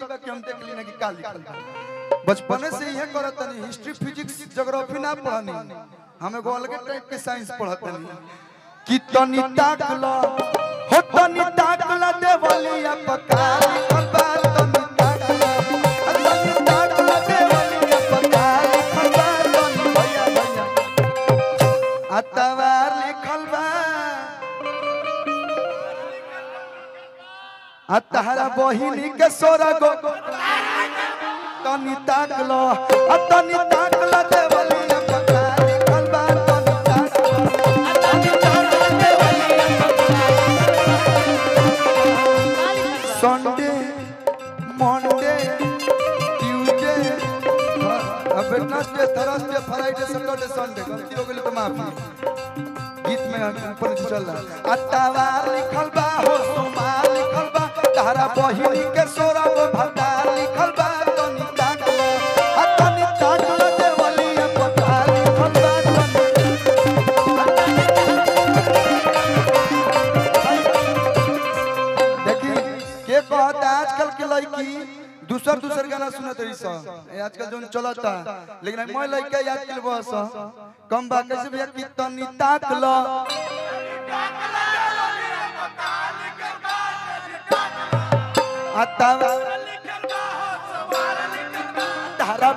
बा कि हम देख ली ना कि का लिखल बा बचपने से यह करत तनी हिस्ट्री फिजिक्स ज्योग्राफी ना पढ़नी हम एगो अलग टाइप के साइंस पढ़त तनी कि तनी ताकला हो तनी ताकला देवलिया पका लिखल बा तनी ताकला आ तनी ताकला देवलिया पका लिखल बा तनी भैया भैया अतवार लिखल बा आ तहरा बहिनी के सोरा गो तनी ताकलो आ तनी ताकलो देवलिया पका लिखल बा तनी ताकलो आ तनी ताकलो देवलिया संडे मंडे ट्यूसडे अब Wednesday Thursday Friday Saturday Sunday गलती हो गई तो माफी गीत में ऊपर चल रहा अट्टावार लिखल बा हो सोमार लिखल बा तारा बहिनी के सोरा गो भटा लिखल बा तनी ताकलो आ तनी ताकलो देवलिया पका लिखल बा तनी देखी के कहता आजकल के लड़की दूसर दूसर गाना सुनत रही सा ए आजकल जोन चलता लेकिन मैं लड़का याद के बस कम बा कैसे भैया कि तनी ताक लो आता तारा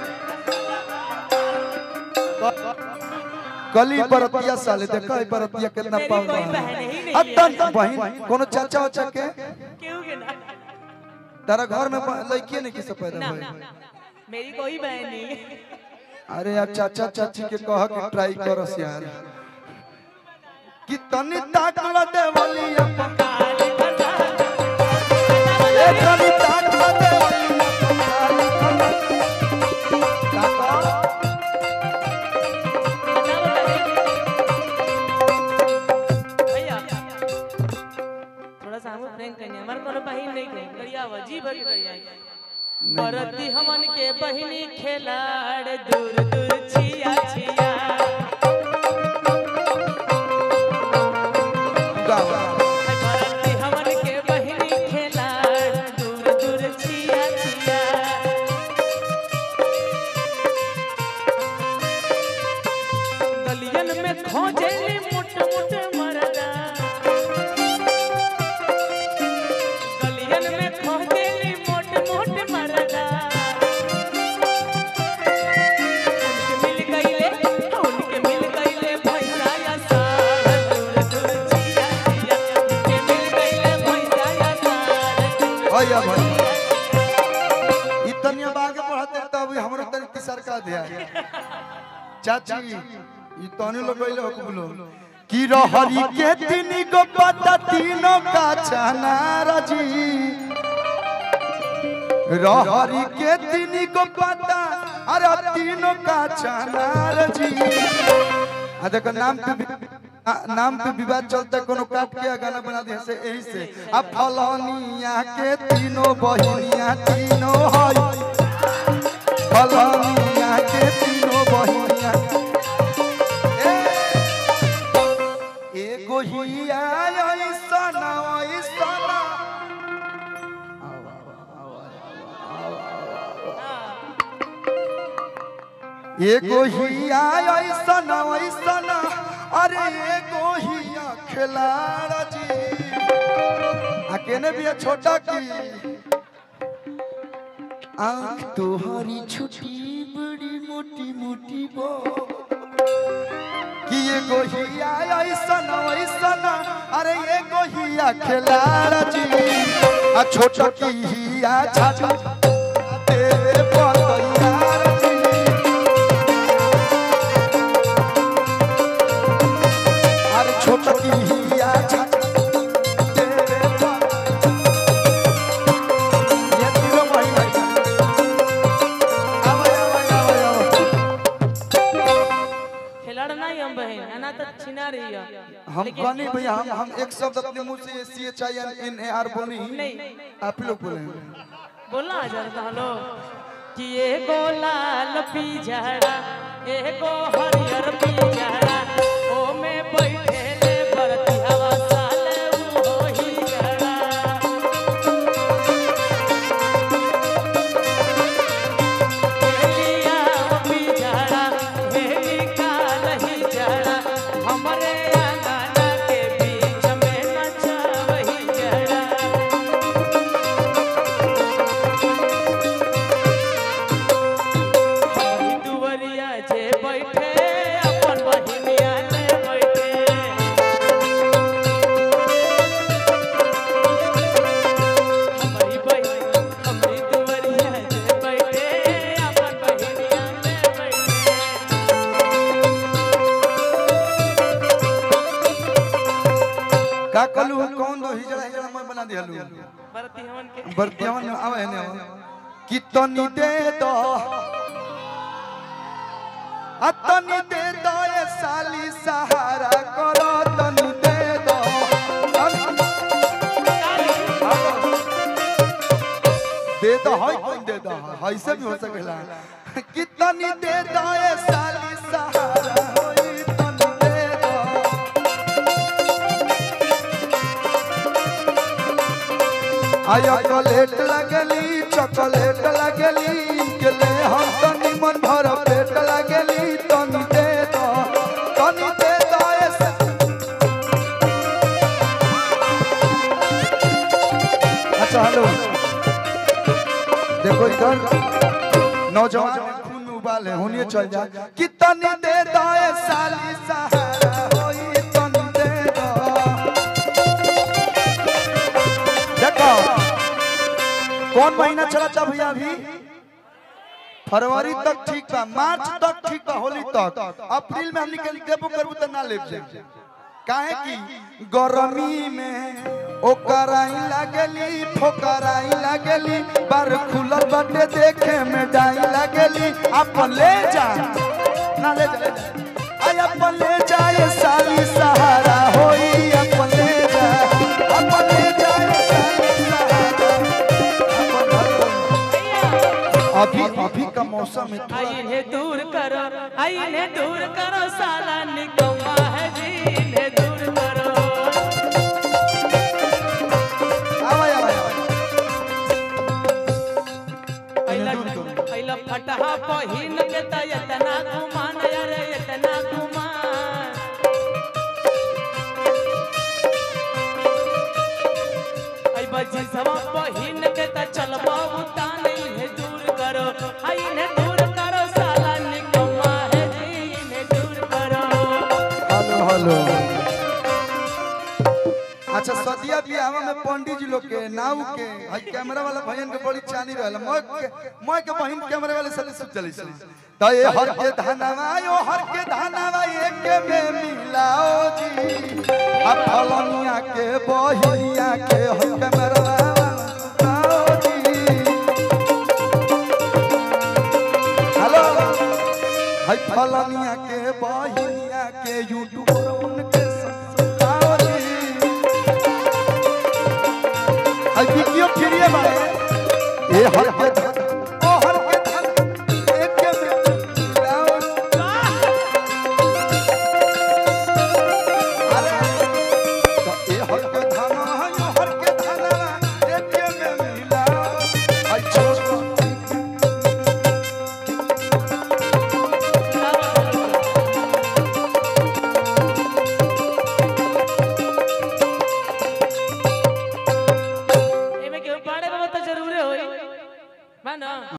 कली बरतिया साले देखा है बरतिया कितना मेरी पावन कोई है बहन ही नहीं अतन बहन कोनो चाचा उचा के क्यों के ना तारा घर में लड़की नहीं किसे पैदा ना हुए मेरी कोई बहन नहीं है। अरे यार चाचा चाची के कह के ट्राई करस यार कि तनी ताकला देवलिया पका ए तनी ताकला देवलिया पका ताका भैया थोड़ा सा हम प्रैंक करनी हमार कोनो बहिन नहीं कहीं करिया अजीब है करिया परती हमन के बहिनी खेलाड़ दूर दूर छिया छिया गावा परती हमन के बहिनी खेलाड़ दूर दूर छिया छिया गलियन में खोजेली मुट मुट मरदा गलियन में खोजेली मुट मुट मरदा उनके मिल गईले उनके मिल गईले भैया या सार दूर दूर जिया जिया उनके मिल गईले भैया या सार दूर भैया भाई इतनी अब आगे बढ़ते तब हमरो तनी सरकार दिया चाची ई तनी लोग गइले हो बोलो कि रहरी के तीन गो पत्ता तीनों का चनार जी रहरी के तीन गो पत्ता अरे तीनों का चनार जी आ देखो नाम पे भी- आ, नाम पे विवाद चलता है, कोनो काट के गाना बना दिया से यही से अब फलनिया के तीनों बहिनिया तीनों हई फलनिया के तीनों बहिनिया ए, एगो हिया ऐसन ऐसन एगो हिया ऐसन ऐसन अरे एगो हिया खिलाड़ जी आ केने भी है छोटा की आँख तोहरी छोटी बड़ी मोटी मोटी बो कि एगो हिया ऐसन ऐसन अरे एगो हिया खिलाड़ जी आ छोटा की हिया छाछा तेरे बतैयार जी अरे छोटा की हिया छाछा तेरे बतैयार ये तीनों भाई भाई आवा आवा आवा आवा खिलाड़ नहीं हम बहन है ना तो छिना रही है हम कहनी भैया हम हम एक शब्द अपने मुंह से C H I N N A R बोली नहीं आप लोग बोले बोलना आ जाता हलो कि एगो लाल पिजड़ा एगो हरियर पिजड़ा ओ में बैठे ले बरती हवा साले उ ही जड़ा के बर्तियावन आवे ने कि तनी दे दो आ तनी दे दो ए साली सहारा करो तनी दे दो तनी- दे दो है कौन दे दो है ऐसे भी हो सकेला कि तनी दे दो ए साली सहारा होई तनी दे दो आय चॉकलेट लगली चॉकलेट लगली के ले हम तनी मन भर पेट लगली तनी दे दो तनी दे दो ऐसे अच्छा हेलो देखो इधर नौजवान खून उबाल है होनिए चल जा कि तनी दे दो ए साली सहारा होई तनी दे दो देखो कौन महीना चला था भैया अभी फरवरी तक ठीक बा मार्च तक ठीक बा होली तक अप्रैल में हम निकल देबो करबू त ना लेब जाए काहे की गरमी में ओकराई लागली ठोकराई लागली बार खुलल बाटे देखे में डाई लागली अपन ले जा ना ले जा आई अपन ले जा ये साली सहारा होई अपन ले जा अपन ले जा ये साली सहारा अपन अभी अभी का मौसम है आई इन्हें दूर करो आई इन्हें दूर करो साला निकम्मा है जी इन्हें दूर करो आवा आवा आवा पहला दूर करो। पहला फटहा पहिन के त इतना घुमान अरे इतना घुमान आई बजी सवा पहिन के त चलबा उताने इन्हें दूर करो आई इन्हें दूर करो साला निकम्मा है जी इन्हें दूर करो हेलो हेलो अच्छा सदिया बियाह में पंडित जी लोग के नाव के हई कैमरा वाला भैयन के बड़ी चानी रहल मैं के मैं के बहिन कैमरा वाले साले सब चली सी त ये हर के धनवा यो हर के धनवा एक में मिलाओ जी आ फलनिया के बहिनिया के हई कैमरा वाला आओ जी हेलो हई फलनिया के बहिनिया के यूट्यूब पर उनके ससुराल जी हई वीडियो फ्री है बारे ए हर के धन ओ हर के धन एक के में मिलाओ अरे तो ए हर के धन हई हर के धन एक के में मिलाओ हई छोट एमे केहू पाड़े बाबा तो जरूरे होई बा ना